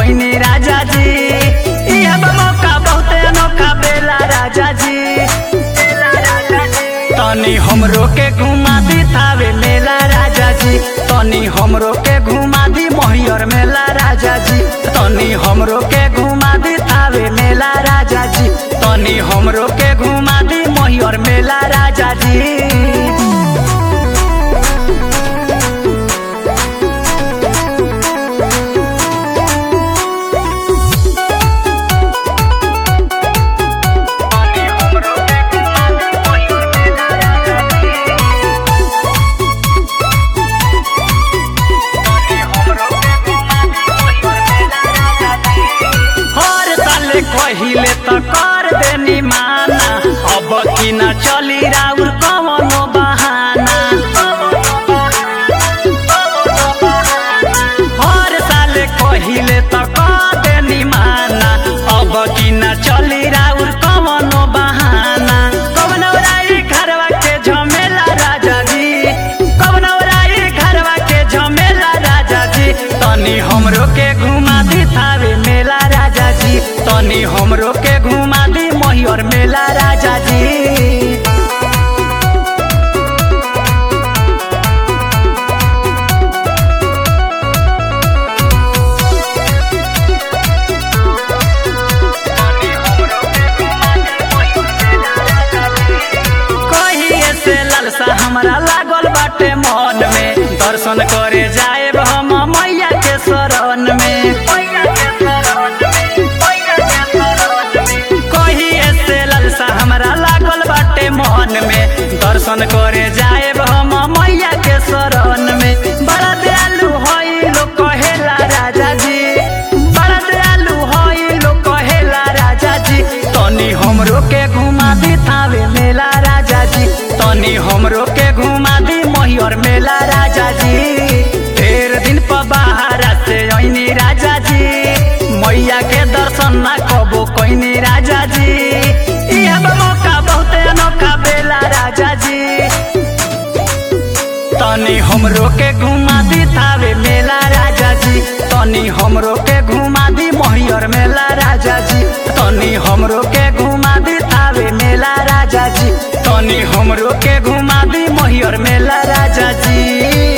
ओइनी राजा जी इह मौका बहुते अनोखा बेला राजा जी बेला राजा जी तनी हमरो के घुमा दी थावे मेला राजा जी तनी हमरो के घुमा दी मोहियर मेला राजा जी तनी हमरो के घुमा दी थावे मेला राजा जी तनी हमरो के घुमा दी मोहियर मेला राजा जी हर साले कहिले त कर देनी माना अब कि न चली राउर कवनो बहाना हर साले कहिले त कर देनी माना अब कि न चली राउर कवनो बहाना कवनो राई घरवा के झमेला राजा जी कवनो राई घरवा के झमेला राजा जी तनी हमरो के घुमा दी थावे मेला राजा जी तनी हमरो के घुमा दी मोहियर मेला राजा जी कहिए से लालसा हमरा लागल बाटे मन में दर्शन करे जाए हम मैया के शरण में कहिए से लालसा हमरा लागल बाटे मन में दर्शन करे जाए हम मैया के शरण में बड़ा दयालु हई लोग कहेला राजा जी बड़ा दयालु हई लोग कहेला राजा जी तनी हमरो के घुमा दी थावे मेला राजा जी तनी हमरो के घुमा दी मोहियर मेला राजा जी ढेर दिन पर बाहर से ऐनी राजा जी मैया के दर्शन ना कबो कैनी राजा जी इह मौका बहुते अनोखा बेला राजा जी तनी हमरो के घुमा दी थावे मेला राजा जी तनी हमरो के घुमा दी मोहियर मेला राजा जी तनी हमरो के घुमा दी थावे मेला राजा जी तनी हमरो के घुमा दी मोहियर मेला राजा जी